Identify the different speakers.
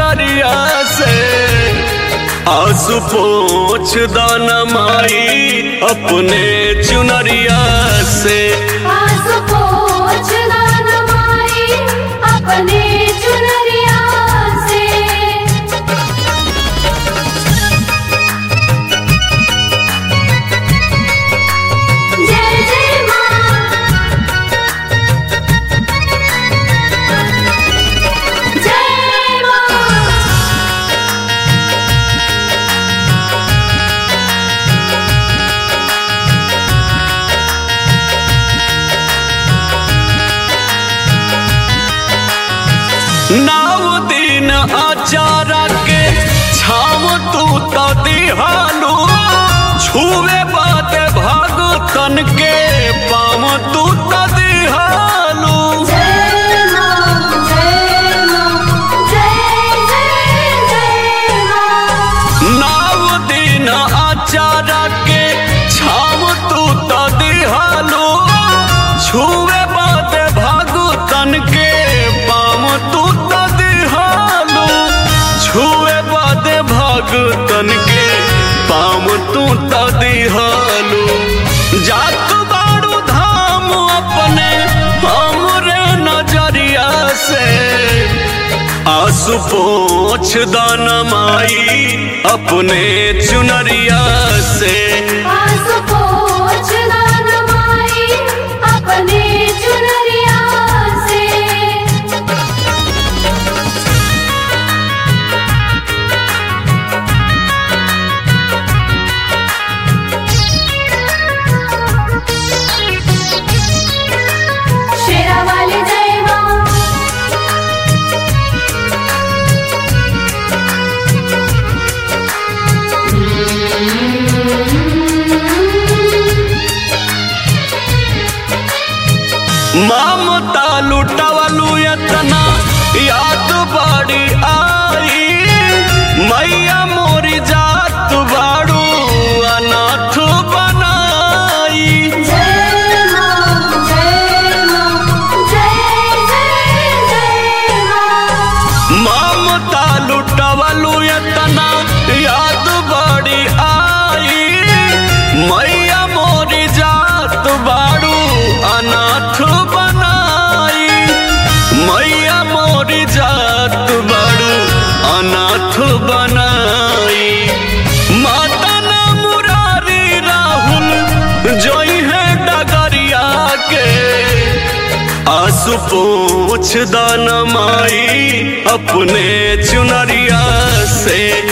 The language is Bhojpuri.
Speaker 1: नजरिया से आंसू पोछ दाना माई अपने चुनरिया से
Speaker 2: आंसू पोंछ दाना माई अपने चुनरिया से जय जय मां जय मां
Speaker 1: नाव दिन आचारा के छाव तू तो दिहालू छुए बात भगतन के पाम तू तो दिहालू
Speaker 2: जय मां जय मां जय जय जय मां
Speaker 1: नाव दिन आचारा के छाव तू तो दिहालू छुए बात भगतन के पाम तू तो दिहालू छुए बात भगतन के पाम तू तो दिहालू जात बाड़ू धाम अपने हमरे नजरिया से आंसू पोछ दाना माई अपने चुनरिया से
Speaker 2: आंसू पोंछ दाना माई अपने चुनरिया से शेरा वाली जय मां
Speaker 1: ममता लुटवलू यतना याद बड़ी आई मैया मोरी जात बाड़ू अनाथ बनाई
Speaker 2: जय मां जय मां जय जय जय मां
Speaker 1: ममता लुटवलू यतना याद बड़ी आई मैया मोरी जात बाड़ू अनाथ बनाई मैया मोरी जात बाड़ू अनाथ बनाई माता ना मुरारी राहुल जोई है डगरिया के आंसू पोछ दाना माई अपने चुनरिया से